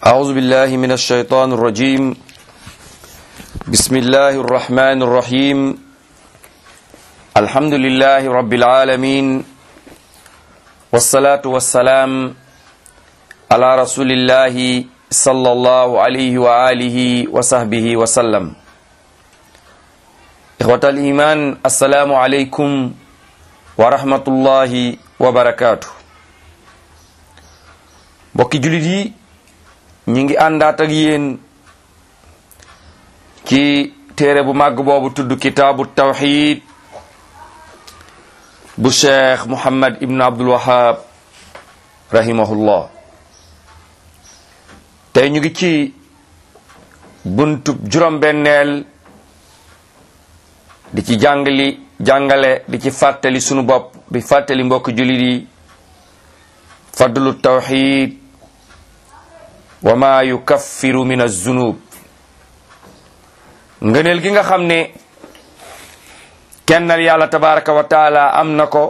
أعوذ بالله من الشيطان الرجيم بسم الله الرحمن الرحيم الحمد لله رب العالمين والصلاة والسلام على رسول الله صلى الله عليه وآله وصحبه وسلم إخوة الإيمان السلام عليكم ورحمة الله وبركاته mbokki jullit yi ñi ngi àndaat ak yéen ci téere bu màgg boobu tudd kitaabu tawxid bu cheikh muhammad ibn abdul wahab rahimahullah tey ñu ngi ci buntub juróom-benneel di ci jàngali jàngale di ci fàttali sunu bopp di fàttali mbokk jullit yi fadlu tawxid wa ma yukaffiru min az-zunub ngëneel gi nga xam ne kennal yàlla tabaraka wa taala am na ko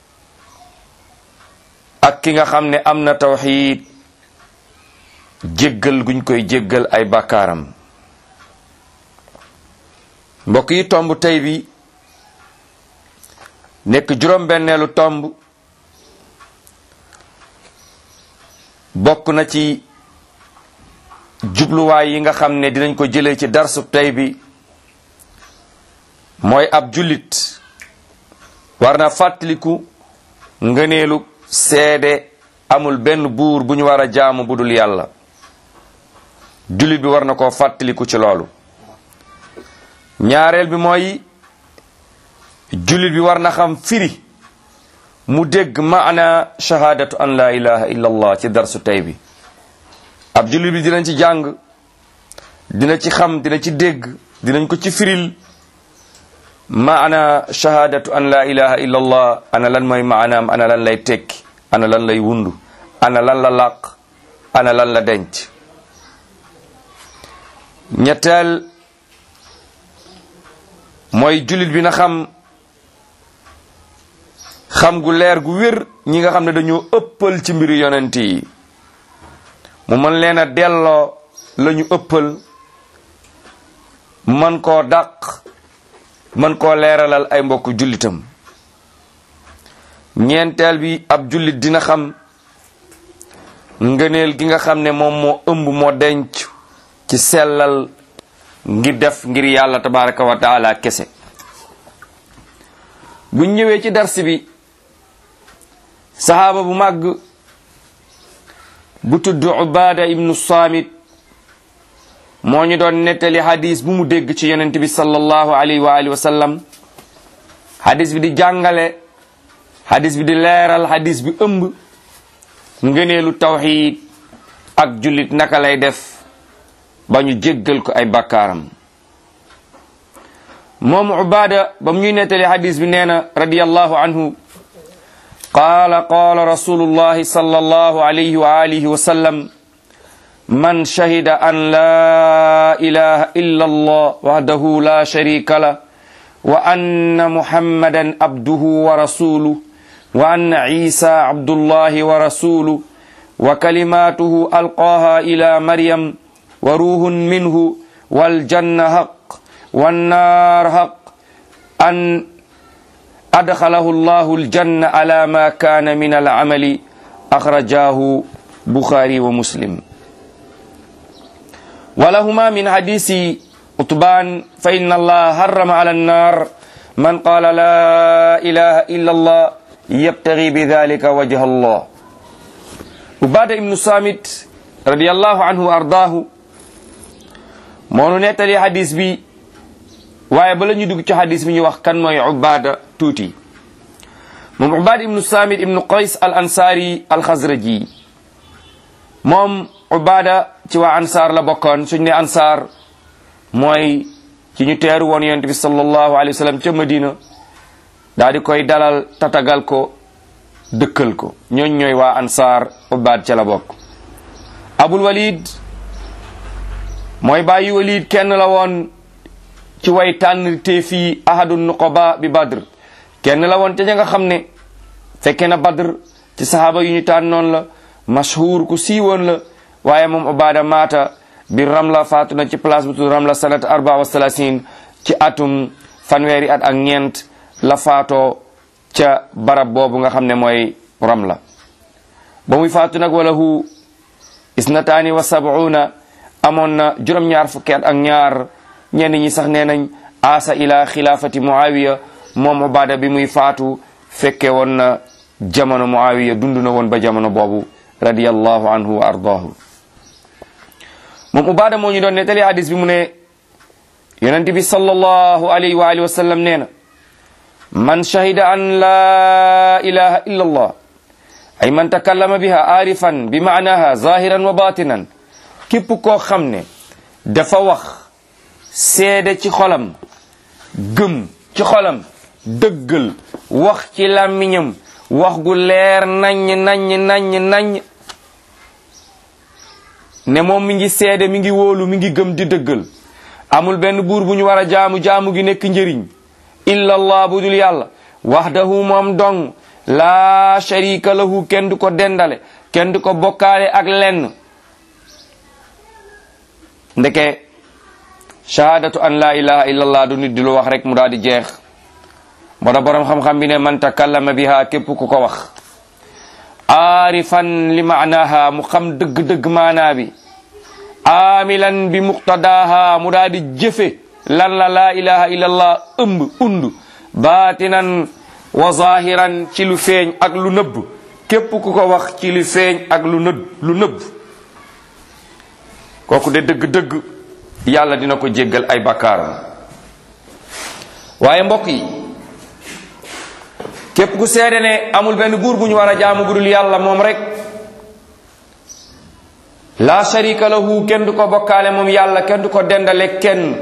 ak ki nga xam ne am na tawxid jéggal guñ koy jéggal ay bàkkaaram mbokk yi tomb tey bi nekk juróom-benneelu tomb bokk na ci jubluwaay yi nga xam ne dinañ ko jëlee ci darsub tey bi mooy ab jullit war na fàttaliku ngëneelu seede amul benn buur bu ñu war a jaamu budul yàlla jullit bi war na koo fàttaliku ci loolu ñaareel bi mooy jullit bi war na xam firi mu dégg maana shahadatu an la ilaha illa allah ci darsu tey bi ab jullit bi dinañ ci jàng dina ci xam dina ci dégg dinañ ko ci firil maana shahadatu an la ilaha illa allah ana lan mooy maanaam ana lan lay tekki ana lan lay wundu ana lan la làq ana lan la denc ñetteel mooy jullit bi na xam xam gu leer gu wér ñi nga xam ne dañoo ëppal ci mbiri yonent yi mu mën leen a delloo la ñu ëppal man koo dàq man koo leeralal ay mbokk jullitam ñeenteel bi ab jullit dina xam ngëneel gi nga xam ne moom moo ëmb moo denc ci sellal ngir def ngir yàlla tabaraka wa taala kese buñ ñëwee ci dars bi sahaaba bu màgg bu tudd Ubaada ibnu Saamit moo ñu doon nettali hadis bu mu dégg ci yonent bi sallallahu alayhi wa alihi wa sallam hadis bi di jàngale hadis bi di leeral hadis bi ëmb ngëneelu tawxiid ak jullit naka lay def ba ñu jéggal ko ay bakkaaram moom Ubaada ba mu ñuy nettali hadis bi nee na radiyallahu anhu qaala qaala rasulullahi sallallahu alayhi wa alihi wa sallam man shahida an la ilaha illa allah wahdahu la sharika lah wa anna muhammadan abduhu wa rasuluh wa anna isa abdullahi wa rasuluh wa kalimatuhu alqaaha ila maryam wa ruhun minhu waljanna haq wannaar haq an adxalahu llahu aljanna ala ma kaana min alamali axrajahu buxaari wa muslim walahuma min hadisi utbaan fa inna allaha harrama ala annar man qaala la ilaha illa allah yabtagi bi dalika wajha allah ubaada ibnu samit radiallahu anhu wa ardaahu moonu nettali hadis bi waaye bala ñu dugg ci hadis bi ñu wax kan mooy ubaada tuuti moom ubaada ibnu samit ibnu qays al ansaari al xazraji moom ubaada ci waa ansaar la bokkoon suñ ne ansaar mooy ci ñu teeru woon yonent bi sallallahu alayhi wa sallam ca madina daa di koy dalal tatagal ko dëkkal ko ñooñ ñooy waa ansaar ubaad ca la bokk abul walid mooy bàyyi walid kenn la woon ci way tànn te fii ahadu nuqaba bi badr kenn la woon ca ña nga xam ne fekke na badr ci sahaaba yu ñu tànnoon la mashhur ku siiwoon la waaye moom ubada maata bi ramla faatu na ci place bu tudd ramla sanat arba wa salasin ci atum fanweeri at ak ñeent la faatoo ca barab boobu nga xam ne mooy ramla ba muy faatu nag wala hu isnataani wa sabuuna amoon na juróom-ñaar fukki at ak ñaar ñenn ñi sax nee nañ asa ila xilaafati muawiya moom ubada bi muy faatu fekke woon na jamono muawiya dund na woon ba jamono boobu radiyallahu anhu wa ardaahu moom ubada moo ñu doon nettali hadis bi mu ne yonent bi sallallahu alayhi wa alihi wa sallam nee na man shahida an la ilaha illa allah ay man takallama biha arifan bi maanaha zahiran wa batinan képp koo xam ne dafa wax seede ci xolam gëm ci xolam dëggal wax ci làmmiñam wax gu leer naññ naññ naññ naññ ne moom mi ngi seede mi ngi wóolu mi ngi gëm di dëggal amul benn buur bu ñu war a jaamu jaamu gi nekk njëriñ illa allah bu dul yàlla wahdahu moom dong laa sharika lahu kenn du ko dendale kenn du ko bokkaale ak lenn ndeke shahadatu an la ilaha illa allah du nit di lu wax rek mu daal di jeex moo tax boroom xam-xam bi ne man takallama biha képp ku ko wax aarifan li maanaha mu xam dëgg-dëgg maanaa bi aamilan bi muqtadaha mu daal di jëfe lan la laa ilaha illallah ëmb und baatinan wa zahiran ci lu feeñ ak lu nëbb képp ku ko wax ci lu feeñ ak lu nëbb lu nëbb kooku de dëgg-dëgg yàlla dina ko jéggal ay bakkaaram waaye mbokk yi képp ku seede ne amul benn buur bu ñu war a jaamu budul yàlla moom rek la sharika lahu kenn du ko bokkaale moom yàlla kenn du ko dendale kenn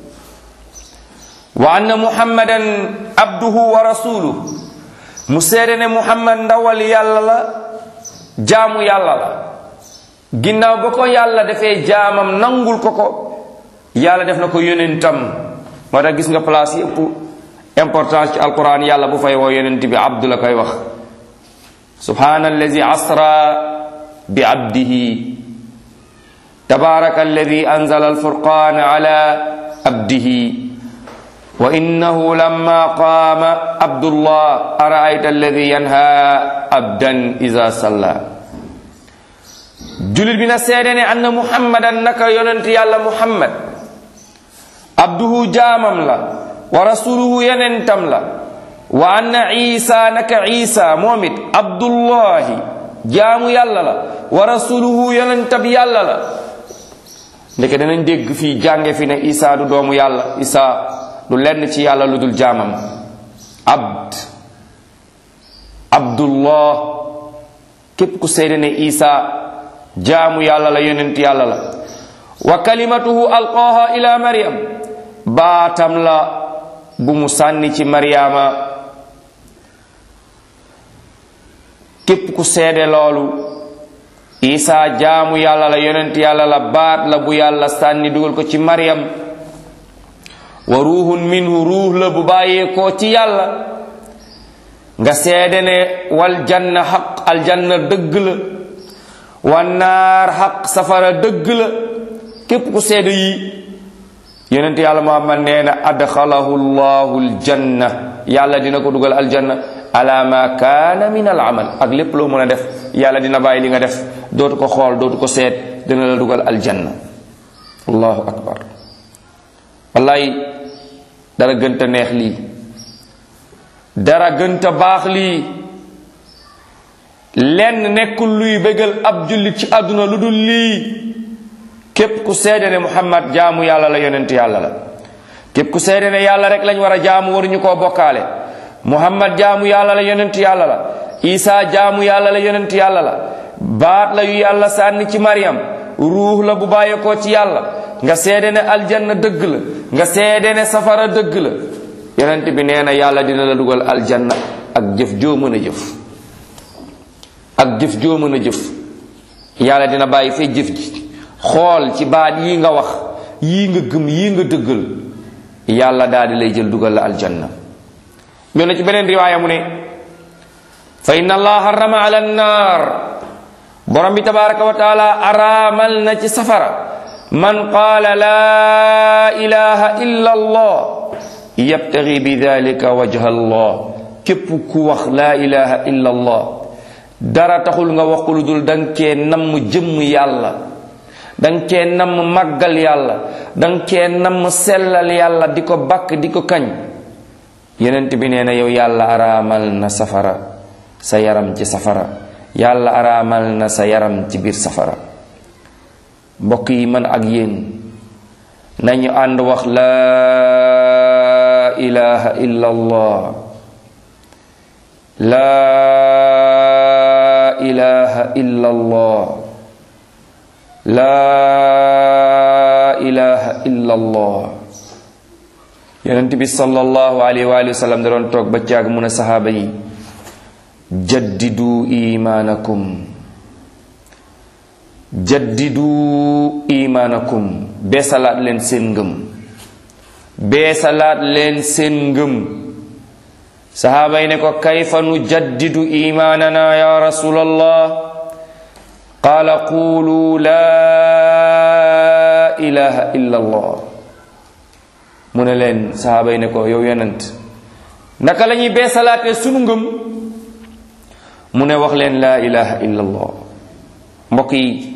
wa anna muhammadan abduhu wa rasuluhu mu seede ne muhammad ndawal yàlla la jaamu yàlla la ginnaaw ba ko yàlla defee jaamam nangul ko ko yàlla def na ko yonentam moo tax gis nga place yëpp importance ci alquran yàlla bu fay woo yonent bi abdu la koy wax subhana allazi asra bi abdihi tabaraka alladi anzala alfurqan ala abdihi wa innahu lamma qaama abdullah araayta alladi yanha abdan iza salla julit bi na seede ne anna muhammadan naka yonent yàlla muhammad abduhu jaamam la wa rasuluhu yonentam la wa anna isa naka isa moom it abdullahi jaamu yàlla la wa rasuluhu yonentab yàlla la ndeke danañ dégg fii jànge fi ne isa du doomu yàlla isa du lenn ci yàlla lu dul jaamam abd abdullah képp ku seede ne isa jaamu yàlla la yonent yàlla la wa kalimatuhu alqaaha ila maryam baatam la bu mu sànni ci maryama képp ku seede loolu isa jaamu yàlla la yonent yàlla la baat la bu yàlla sànni dugal ko ci maryam wa ruuhun minhu ruux la bu bàyyeekoo ci yàlla nga seede ne wal janna xaq aljanna dëgg la wan naar xaq safara dëgg la képp ku seede yi yonent yàlla muhammad nee na adxalahu llahu aljanna yàlla dina ko dugal aljanna ala ma kaana min al amal ak lépp loo mën a def yàlla dina bàyyi li nga def dootu ko xool dootu ko seet dina la dugal aljanna allahu akbar wallaay dara gënta neex lii dara gënta baax lii lenn nekkul luy bégal ab jullit ci àdduna lu dul lii képp ku seede ne muhammad jaamu yàlla la yonent yàlla la képp ku seede ne yàlla rek lañ war a jaamu waruñu koo bokkaale muhammad jaamu yàlla la yonent yàlla la isa jaamu yàlla la yonent yàlla la baat la yu yàlla sànni ci maryam ruux la bu bàyyeekoo ci yàlla nga seede ne aljanna dëgg la nga seede ne safara dëgg la yonent bi nee na yàlla dina la dugal aljanna ak jëf joo mën a jëf ak jëf joo mën a jëf yàlla dina bàyyi fee jëf ji xool ci baat yii nga wax yii nga gëm yii nga dëggal yàlla daal di lay jël dugal la aljanna ñoo na ci beneen riwaaya mu ne fa inna allah harrama ala annaar borom bi tabaraka wa taala araamal na ci safara man qaala laa ilaha illa allah yabtagi bi dalika wajha allah képp ku wax laa ilaha illa allah dara taxul nga wax ko lu dul danga cee namm jëmm yàlla danga cee namm màggal yàlla danga cee namm sellal yàlla di ko bakk di ko kañ yenent bi nee na yow yàlla araamal na safara sa yaram ci safara yàlla araamal na sa yaram ci biir safara mbokk yi man ak yéen nañu ànd wax laa ilaha illa allah laa ilaha illa allah laa ilaha illa allah yonent bi sallallahu alayhi wa sallam da doon toog ba caag mun a saxaaba yi jaddidu imaanakum jaddidu imaanakum beesalaat leen seen ngëm beesalaat leen seen ngëm saxaaba yi ne ko kayfa nu jaddidu imaanana ya rasulallah qaala qulu laa ilaha illa allah mu ne leen saxaaba yi ne ko yow yonent naka la ñuy beesalaatee sunu ngëm mu ne wax leen laa ilaha illa allah mbokk yi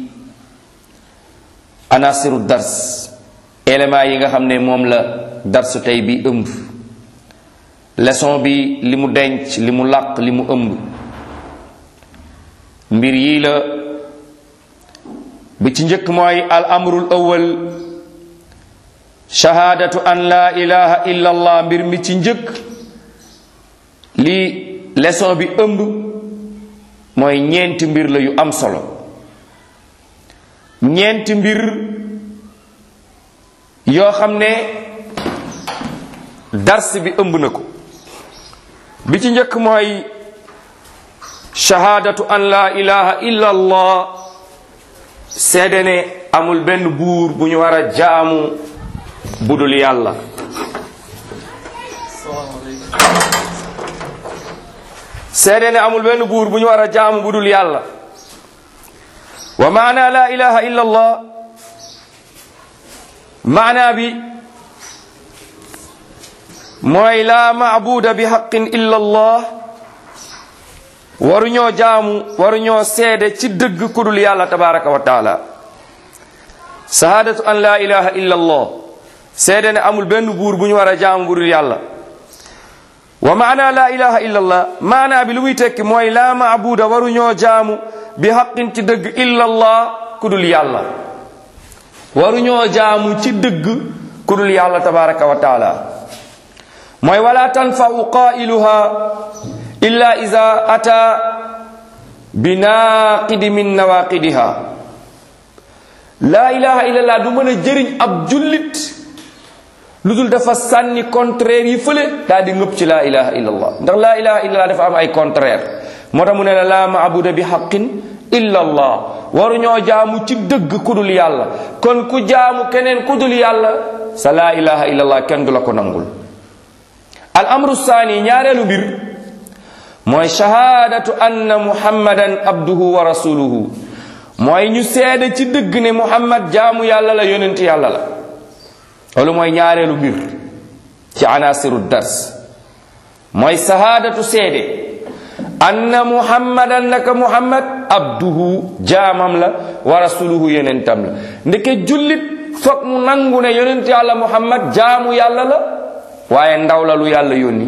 anasiru dars éléments yi nga xam ne moom la darsu tey bi ëmb leçon bi li mu denc li mu làq li mu ëmb mbir yii la bi ci njëkk mooy al amrul awal shahaadatu an laa ilaha illa allah mbir mi ci njëkk li leçon bi ëmb mooy ñeenti mbir la yu am solo ñeenti mbir yoo xam ne dars bi ëmb na ko bi ci njëkk mooy shahaadatu an laa ilaha illa allah seede ne amul benn buur bu ñu war a jaamu budul yàlla seede ne amul benn buur bu ñu war a jaamu budul yàlla wa maana la ilaha illa allah maana bi mooy la maabuda bi xaqin illa allah waruñoo jaamu waruñoo seede ci dëgg kudul yàlla tabaraka wa taala sahaadatu an la ilaha illa allah seede ne amul benn buur bu ñu war a jaamu budul yàlla wa maana la ilaha illa allah maana bi lu muy tekki mooy la maabuda waruñoo jaamu bi xaqin ci dëgg illa allah kudul yàlla waruñoo jaamu ci dëgg kudul yàlla tabaraka wa taala mooy wala tanfau qailuha illa ida ata bi naaqidi min nawaqidiha laa ilaha illallah du mën a jëriñ ab jullit lu dul dafa sànni contraire yi fële daal di ngëpp ci laa ilaha illallah ndax laa ilaha illallah dafa am ay contraire moo tax mu ne la laa maabuda bi xaqin illa allah waruñoo jaamu ci dëgg kudul yàlla kon ku jaamu keneen kudul yàlla sa laa ilaha illallah kenn du la ko nangul al amru saani ñaareelu mbir mooy shahaadatu anna muhammadan abduhu wa rasuluhu mooy ñu seede ci dëgg ne muhammad jaamu yàlla la yonent yàlla la loolu mooy ñaareelu mbir ci anasiru dars mooy shahaadatu seede anna muhammadan naka muhammad abduhu jaamam la wa rasuluhu yonentam la ndeke jullit foog mu nangu ne yonent yàlla muhammad jaamu yàlla la waaye ndaw la lu yàlla yónni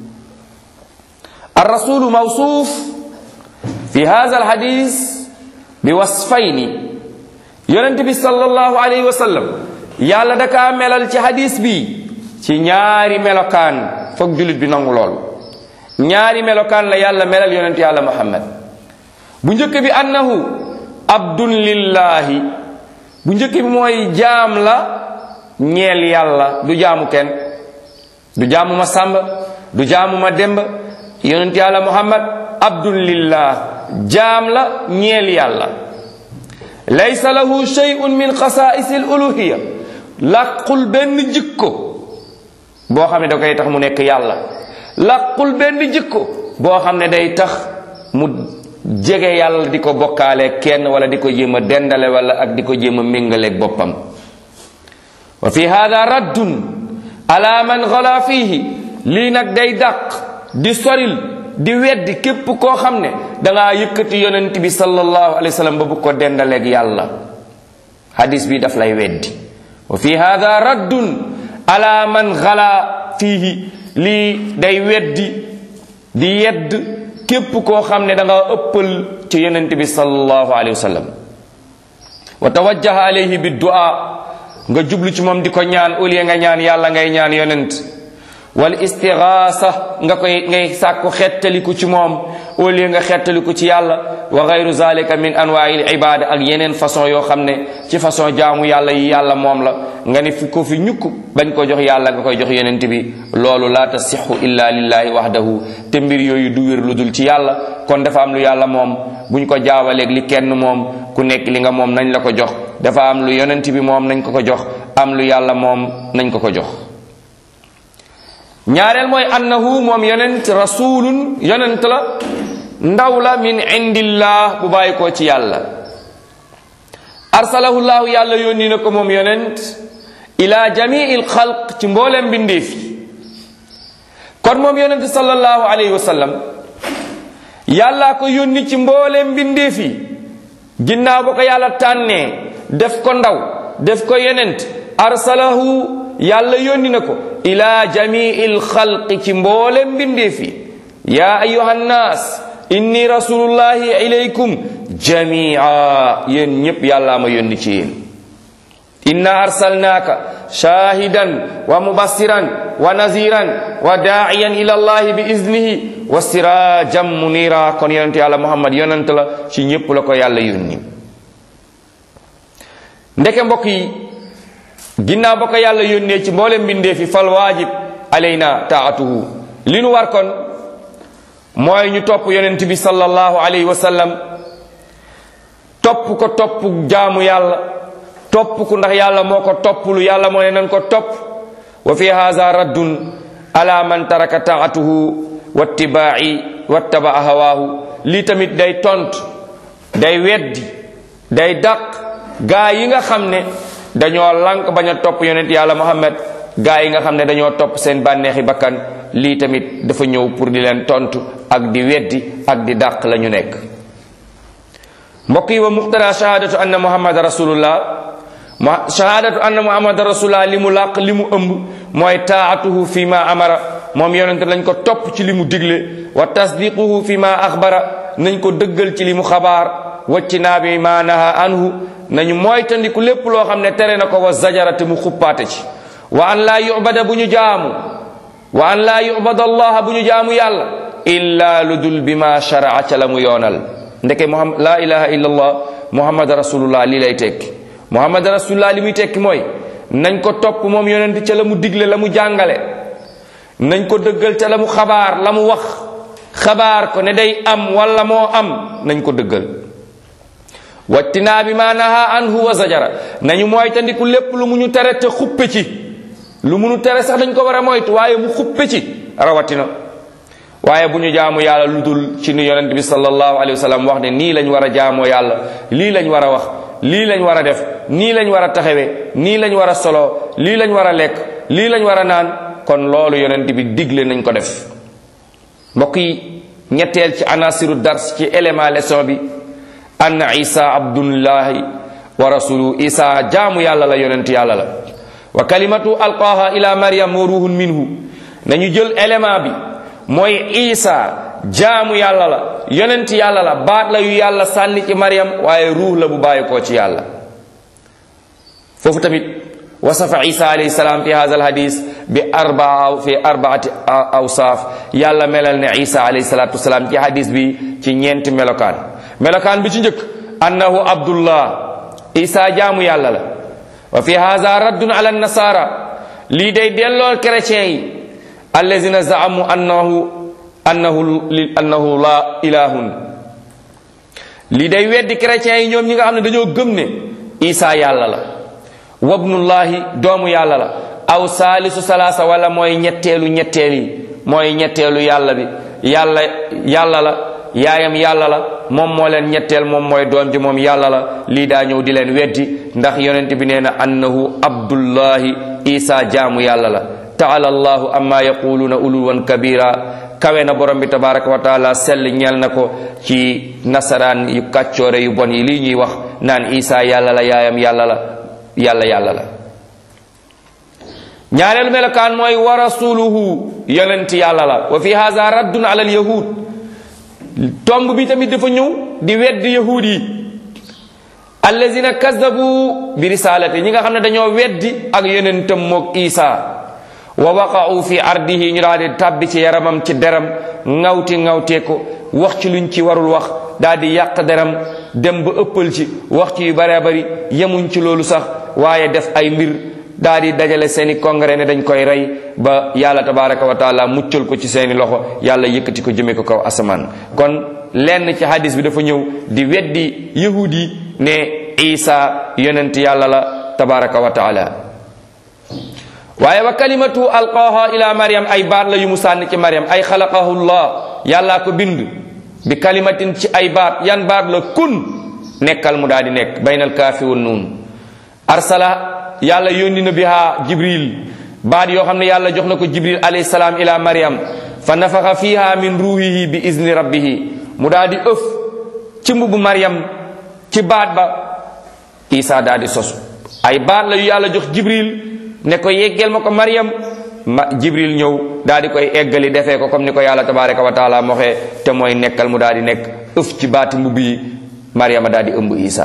الرسول موصوف في هذا الحديث بوصفين يونت بي صلى الله عليه وسلم يالا دكا ملال ci hadith bi ci ñaari melokaan foog julit bi nangu lool ñaari melokaan la yàlla melal yonent yàlla muhammad bu njëkk bi annahu abdun lillahi bu njëkk bi mooy jaam la ñeel yàlla du jaamu kenn du jaamu ma sàmba du jaamu ma demba yonent yàlla muhammad abdulillah jaam la ñeel yàlla laysa lahu shay'un min xasaa'is al uluhiya làqul benn jikko boo xam ne da koy tax mu nekk yàlla làqul benn jikko boo xam ne day tax mu jege yàlla di ko bokkaale kenn wala di ko jéem a dendale wala ak di ko jéem a méngaleeg boppam wa fi hada raddun ala man gala fiihi lii nag day dàq di soril di weddi képp koo xam ne dangaa yëkkati yonent bi sallallahu alayhi wa sallam ba bu ko dendaleeg yàlla hadis bi daf lay weddi wa fi hada raddun ala man gala fiihi lii day weddi di yedd képp koo xam ne da nga ëppal ci yonent bi sallallahu alayhi wa sallam wa tawajjaha alayhi bi du'a nga jublu ci moom di ko ñaan au lieu nga ñaan yàlla ngay ñaan yonent wal istigaasa nga koy ngay sàkku xettaliku ci moom au lieu nga xettaliku ci yàlla wa gayru zalika min anwaa'il ibada ak yeneen façon yoo xam ne ci façon jaamu yàlla yi yàlla moom la nga ne fi ko fi ñukk bañ ko jox yàlla nga koy jox yonent bi loolu la tasixu illa lillahi wahdahu te mbir yooyu du wér lu dul ci yàlla kon dafa am lu yàlla moom buñ ko jaawaleeg li kenn moom ku nekk li nga moom nañ la ko jox dafa am lu yonent bi moom nañ ko ko jox am lu yàlla moom nañ ko ko jox ñaareel mooy annahu moom yonent rasulun yonent la ndaw la min indillah bu bàyyi koo ci yàlla arsalahu llahu yàlla yónni na ko moom yonent ila jamii l xalq ci mboolem bindeef yi kon moom yonent sallallahu alayhi wa sallam yàllaa ko yónni ci mboolem bindeef yi ginnaaw ba ko yàlla tànnee def ko ndaw def ko yonent arsalahu yàlla yónni na ko ila jamii l xalqi ci mboolem bindeef yi yaa ayuha nnaas inni rasulullahi ilaykum jamia yéen ñépp yàllaa ma yónni ci yéen inna arsalnaaka shahidan wa mubassiran wa naziran wa daa'iyan ila allahi bi iznihi wa sirajan munira kon yonent yàlla muhammad yonent la ci ñépp la ko yàlla yónni ndeke mbokk yi ginnaaw ba ko yàlla yónnee ci mboolem mbindee fi fal waajib alayna taatuhu li nu war kon mooy ñu topp yonent bi sallallahu alayhi wa sallam topp ko topp jaamu yàlla topp ku ndax yàlla moo ko topplu yàlla moo ne nan ko topp wa fi haza raddun ala man taraka taatuhu wattibaa'i wattabaa hawaahu lii tamit day tont day weddi day dàq gaa yi nga xam ne dañoo lànk bañ a topp yonent yàlla muhammad gaa yi nga xam ne dañoo topp seen bànneexi bakkan lii tamit dafa ñëw pour di leen tontu ak di weddi ak di dàq la ñu nekk mbokk yi wa muqtada shahadatu anna muhammad rasulullah shahadatu anna muhammad rasulullah li mu làq li mu ëmb mooy taatuhu fi ma amara moom yonente lañ ko topp ci li mu digle wa tasdiquhu fi ma axbara nañ ko dëggal ci li mu xabaar wacci naa bi ma naha anhu nañu moytandiku lépp loo xam ne tere na ko wa zajarate mu xuppaate ci wa an laa yubada bu ñu jaamu wa an laa yubada allah bu ñu jaamu yàlla illa lu dul bi ma sharaa ca la mu yoonal ndeke muhammad laa ilaha illa allah muhammad rasulullah lii lay tekki muhammad rasulullah li muy tekki mooy nañ ko topp moom yonent ca la mu digle la mu jàngale nañ ko dëggal ca la mu xabaar la mu wax xabaar ko ne day am wala moo am nañ ko dëggal wattinaa bi ma naha anhu wa zajara nañu moytandiku lépp lu mu ñu tere te xuppe ci lu mu ñu tere sax dañ ko war a moytu waaye mu xuppe ci rawatina waaye bu ñu jaamu yàlla lu dul ci ni yonent bi sallallahu alayhi wa sallam wax ne nii lañ war a jaamoo yàlla lii lañ war a wax lii lañ war a def nii lañ war a taxawee nii lañ war a solo lii lañ war a lekk lii lañ war a naan kon loolu yonent bi digle nañ ko def mbokk yi ñetteel ci anasiru dars ci élément leçon bi anna isa abdullahi wa rasulu isa jaamu yàlla la yonent yàlla la wa kalimatu alqaaha ila maryam wa ruhun minhu nañu jël élément bi mooy isa jaamu yàlla la yonent yàlla la baat la yu yàlla sànni ci maryam waaye ruux la bu bàyyi koo ci yàlla foofu tamit wasafa isa alayhi salaam fi hadha alhadis bi arbaa fi arbaati awsaaf yàlla melal ne isa alayhi salatu wasalaam ci hadis bi ci ñeenti melokaan melokaan bi ci njëkk annahu abdullah isa jaamu yàlla la wa fi hadha raddun ala nasara lii day dellool chrétien yi allazina zaamu annahu annahu annahu la ilahun lii day weddi chrétien yi ñoom ñi nga xam ne dañoo gëm ne isa yàlla la wabnullahi doomu yàlla la aw saalisu salaasa wala mooy ñetteelu ñetteel yi mooy ñetteelu yàlla bi yàlla yàlla la yaayam yàlla la moom moo leen ñetteel moom mooy doom ji moom yàlla la lii daa ñëw di leen weddi ndax yonent bi nee na annahu abdullahi isa jaamu yàlla la taala allahu amma yaquluuna uluwan kabira kawe na borom bi tabaraka wa taala sell ñeel na ko ci nasaraan yu kàccoore yu bon yi lii ñuy wax naan isa yàlla la yaayam yàlla la yàlla yàlla la ñaareelu melokaan mooy wa rasuluhu yonent yàlla la wa fi haza raddun ala al yahud tomb bi tamit dafa ñëw di weddi yahud yi allazina kazabu bi risalati ñi nga xam ne dañoo weddi ak yonentam moog isa wa waqa'u fi ardihi ñu daal di tàbbi ci yaramam ci deram ŋawti ŋawtee ko wax ci luñ ci warul wax daal di yàq deram dem ba ëppal ci wax ci yu bëree bëri yemuñ ci loolu sax waaye def ay mbir daal di dajale seeni congrès ne dañ koy rey ba yàlla tabaraka wa taala muccal ko ci seeni loxo yàlla yëkkati ko jëme ko kaw asamaan kon lenn ci hadis bi dafa ñëw di weddi yahud yi ne isa yonent yàlla la tabaraka wa taala waaye wa kalimatu alqaaha ila maryam ay baat la yu mu sànni ci maryam ay xalaqahu llah yàllaa ko bind bi kalimatin ci ay baat yan baat la kun nekkal mu daal di nekk baynal kaafi wa nuun arsala yàlla yónni na biha jibril baat yoo xam ne yàlla jox na ko jibril alayhi salaam ila maryam fa nafaxa fiha min ruhihi bi izni rabbihi mu daal di ëf ci mbubu maryam ci baat ba isa daal di sosu ay baat la yu yàlla jox jibril ne ko yeggeel ma ko maryam ma jibril ñëw daal di koy eggali defee ko comme ni ko yàlla tabaraka wa taala moxee te mooy nekkal mu daal di nekk ëf ci baati mbubb yi maryama daal di ëmb isa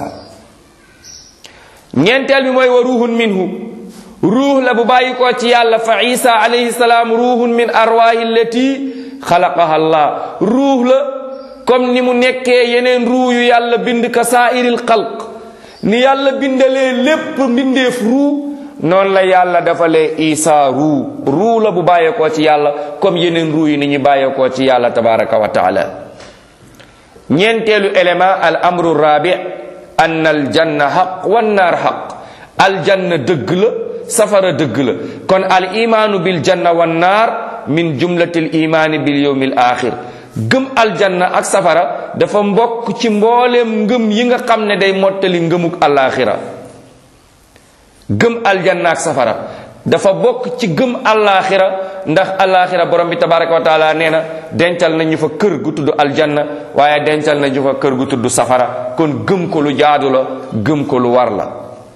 ñeenteel bi mooy wa ruuhun minhu ruux la bu bàyyi ko ci yàlla fa isa alayhi salaam ruuhun min arwaahi allati xalaqaha allah ruux la comme ni mu nekkee yeneen ruux yu yàlla bind ka saairil xalq ni yàlla bindalee lépp mbindeef ruux noonu la yàlla dafalee isa ruu ruu la bu bàyyeekoo ci yàlla comme yeneen ruu yi ni ñu bàyyeekoo ci yàlla tabaraka wa taala ñeenteelu élément al amru rabi ann al janna xaq wan naar xaq aljanna dëgg la safara dëgg la kon al imaanu bil janna wan naar min jumlati al imaani bil yawmi al axir gëm aljanna ak safara dafa mbokk ci mbooleem ngëm yi nga xam ne day mottali ngëmuk alaxira gëm aljanna ak safara dafa bokk ci gëm alaxira ndax alaxira borom bi tabaraka wa taala nee na dencal nañu fa kër gu tudd aljanna waaye dencal nañu fa kër gu tudd safara kon gëm ko lu jaadu la gëm ko lu war la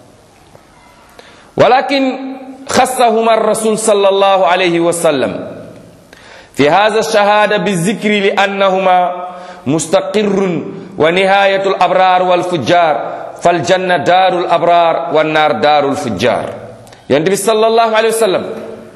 walakin xassahuma rasul sallallahu alayhi wa sallam fi hadha shahada bi zikri li annahuma mustaqirrun wa nihayatu al abrar wal fujjar fal janna daarul abraar wa naar daarul fujjaar yonent bi sallallahu alayhi wa sallam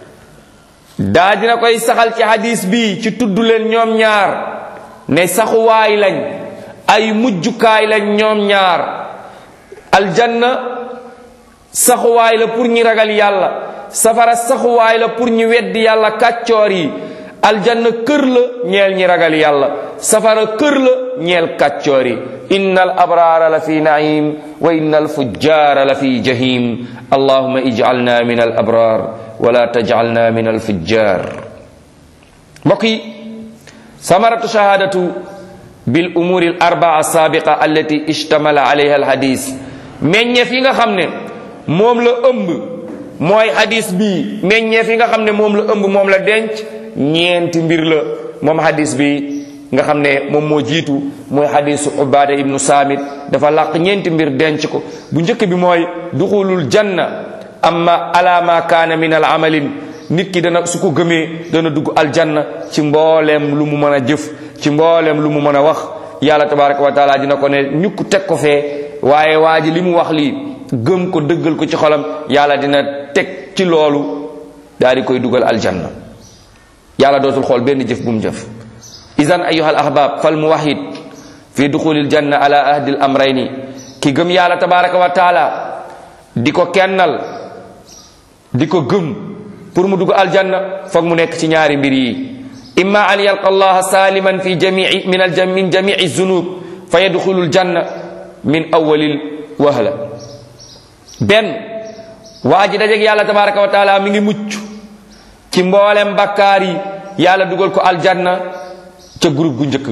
daa dina koy saxal ci hadis bi ci tudd leen ñoom ñaar ne saxuwaay lañ ay mujjukaay lañ ñoom ñaar aljanna saxuwaay la pour ñi ragal yàlla safara saxuwaay la pour ñi weddi yàlla kàccoor yi aljanna kër la ñeel ñi ragal yàlla safara kër la ñeel kàccoor yi inna al abraara la fi naim wa inna al fujjaara la fi jahim allahuma ijcalna min al abraar wala tajcalna min al fujjaar mbokk yi samaratu shahadatu bil umuri al arbaa saabiqa allati ishtamala alayha al hadis meññeef yi nga xam ne moom la ëmb mooy hadis bi meññeef yi nga xam ne moom la ëmb moom la denc ñeenti mbir la moom hadis bi nga xam ne moom moo jiitu mooy hadisu ubada ibnu saamit dafa làq ñeenti mbir denc ko bu njëkk bi mooy duxulul janna amma ala ma kaana min al amalin nit ki dana su ko gëmee dana dugg aljanna ci mbooleem lu mu mën a jëf ci mbooleem lu mu mën a wax yàlla tabaraka wa taala dina ko ne ñukk teg ko fee waaye waa ji li mu wax lii gëm ko dëggal ko ci xolam yàlla dina teg ci loolu daal di koy dugal aljanna yàlla dootul xool benn jëf bu mu jëf idan ayuha al ahbab fal muwahid fi duxulil janna ala ahdi al amrayni ki gëm yàlla tabaraka wa taala di ko kennal di ko gëm pour mu dugg aljanna foog mu nekk ci ñaari mbir yi imma an yalqa allah saliman fi jamii min al min jamii zunub fa yadxulu aljanna min awalil wahla benn waa ji dajeg yàlla tabaraka wa taala mi ngi mucc ci mboolem bakkaar yi yàlla dugal ko aljanna ca groupe gu njëkk ga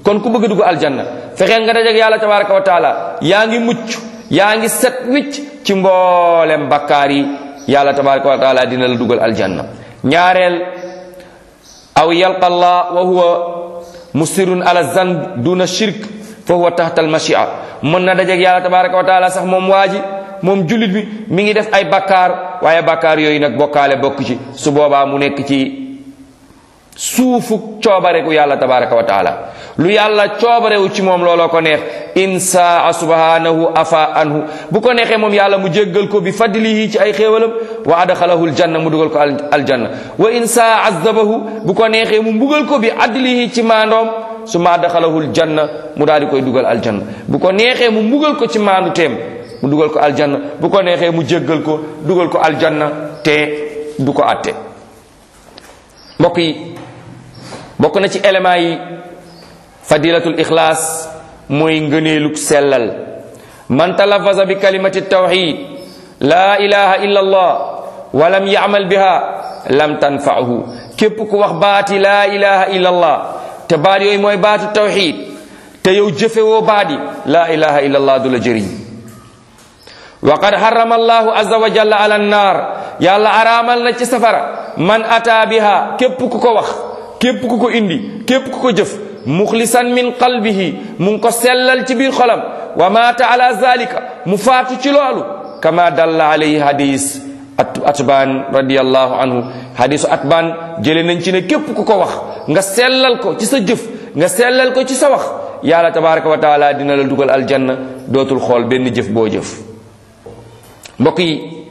kon ku bëgg dugg aljanna fexeel nga dajeeg yàlla tabaraka wa taala yaa ngi mucc yaa ngi set wicc ci mboolem bakkaar yi yàlla tabaraka wa taala dina la dugal aljanna ñaareel aw yalqa allah wa huwa musirun ala zanb duna shirk fa huwa tahta almashia mën na dajeeg yàlla tabaraka wa taala sax moom waa ji moom jullit bi mi ngi def ay bakkaar waaye bakkaar yooyu nag bokkaale bokk ci su boobaa mu nekk ci suufu coobareku yàlla tabaraka wa taala lu yàlla coobarewu ci moom looloo ko neex in saa subhanahu afa anhu bu ko neexee moom yàlla mu jéggal ko bi fadlihi ci ay xéewalam wa adxalahu aljanna mu dugal ko aljanna wa in saa azabahu bu ko neexee mu mbugal ko bi adlihi ci maandoom su ma adxalahu aljanna mu daal di koy dugal aljanna bu ko neexee mu mbugal ko ci maandu teem mu dugal ko aljanna bu ko neexee mu jéggal ko dugal ko aljanna te du ko atte mbokk yi bokk na ci éléments yi fadilatul ixlaas mooy ngëneelug sellal man talafaza bi kalimati tawxid laa ilaha illa allah wa lam yacmal biha lam tanfahu képp ku wax baati laa ilaha illa allah te baat yooyu mooy baatu tawxid te yow jëfewoo baat yi laa ilaha illa allah du la jëriñ wa qad harrama allahu azza wa jalla ala annaar yàlla araamal na ci safara man ataa biha képp ku ko wax képp ku ko indi képp ku ko jëf muxlisan min qalbihi mu ngi ko sellal ci biir xolam wa maata ala zalika mu faatu ci loolu kama dalla alayhi hadis atbaan radiallahu anhu hadisu atbaan jële nañ ci ne képp ku ko wax nga sellal ko ci sa jëf nga sellal ko ci sa wax yàlla tabaraka wa taala dina la dugal aljanna dootul xool benn jëf boo jëf mbokk yi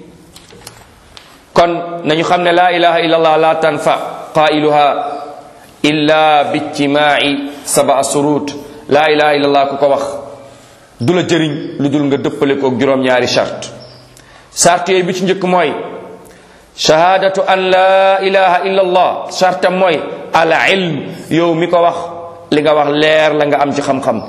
kon nañu xam ne laa ilaha illa allah la tanfa qailuha illa bijtimaai saba surut laa ilaha illa allah ku ko wax du la jëriñ lu dul nga dëppale ko juróom-ñaari charte charte yooyu bi ci njëkk mooy shahadatu an laa ilaha illa allah chartam mooy al ilm yow mi ko wax li nga wax leer la nga am ci xam-xam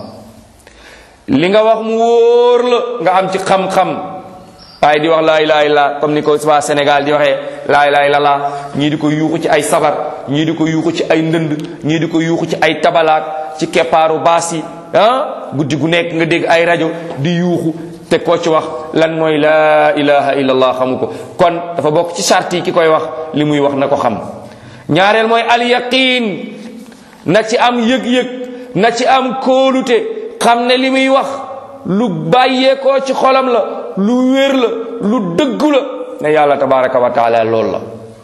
li nga wax mu wóor la nga am ci xam-xam waaye di wax laa ilaha illa comme ni ko waa Sénégal di waxee laa ilaha illallah ñii di ko yuuxu ci ay sabar ñii di ko yuuxu ci ay ndënd ñii di ko yuuxu ci ay tabalaak ci keppaaru baas yi ah guddi gu nekk nga dégg ay rajo di yuuxu te koo ci wax lan mooy laa ilaha illallah xamu ko kon dafa bokk ci charte yi ki koy wax li muy wax na ko xam ñaareel mooy al yaqin na ci am yëg-yëg na ci am kóolute xam ne li muy wax lu bàyyeekoo ci xolam la lu wér la lu dëggu la ne yàlla tabaraka wa taala loolu la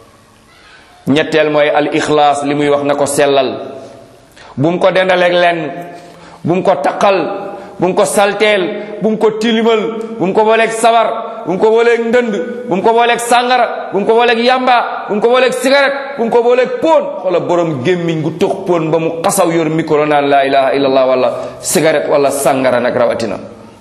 ñetteel mooy al ixlaas li muy wax na ko sellal bu mu ko dendaleeg lenn bu mu ko taqal bu mu ko salteel bu mu ko tilimal bu mu ko booleeg sabar bu mu ko booleeg ndënd bu mu ko booleeg sàngara bu mu ko booleeg yamba bu mu ko booleeg cigarette bu mu ko booleeg póon xoola borom gémmiñ gu tux póon ba mu xasaw yor micro naan laa ilaha illallah wala cigarette wala sàngara nag rawatina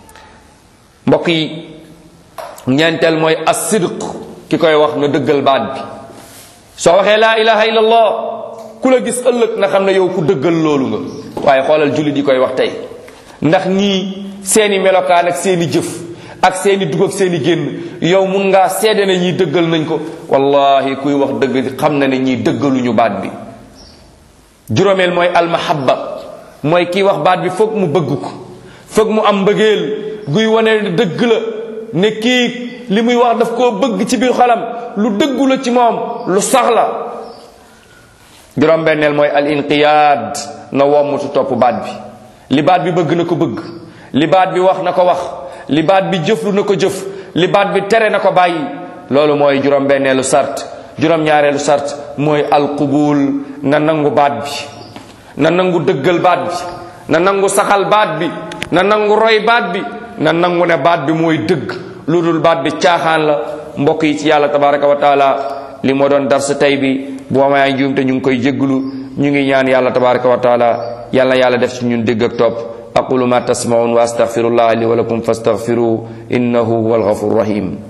mbokk yi ñeenteel mooy as-sidq ki koy wax na dëggal baat bi soo waxee laa ilaha illallah ku la gis ëllëg na xam ne yow ku dëggal loolu nga waaye xoolal jullit yi koy wax tey ndax ñii seeni melokaan ak seeni jëf ak seeni dugg ak seeni génn yow mun ngaa seede ne ñii dëggal nañ ko wallahi kuy wax dëgg xam na ne ñii dëggaluñu baat bi juróomeel mooy almahabba mooy kiy wax baat bi foog mu bëgg ko foog mu am mbëggeel guy wane dëgg la ne kii li muy wax daf koo bëgg ci biir xolam lu dëggu la ci moom lu sax la juróom-benneel mooy al inqiyaad na wommutu topp baat bi li baat bi bëgg na ko bëgg li baat bi wax na ko wax li baat bi jëflu na ko jëf li baat bi tere na ko bàyyi loolu mooy juróom-benneelu sart juróom-ñaareelu sart mooy alqubul na nangu baat bi na nangu dëggal baat bi na nangu saxal baat bi na nangu roy baat bi na nangu ne baat bi mooy dëgg lu dul baat bi caaxaan la mbokk yi ci yàlla tabaraka wa taala li moo doon dar sa tey bi bu amee njuum te ñu ngi koy jégglu ñu ngi ñaan yàlla tabaraka wa taala yàlla yàlla def ci ñun dégg ak topp aqulu ma tasmaun wa astaghfirullah li wa lakum fastaghfiruhu innahu huwa alghafur rahim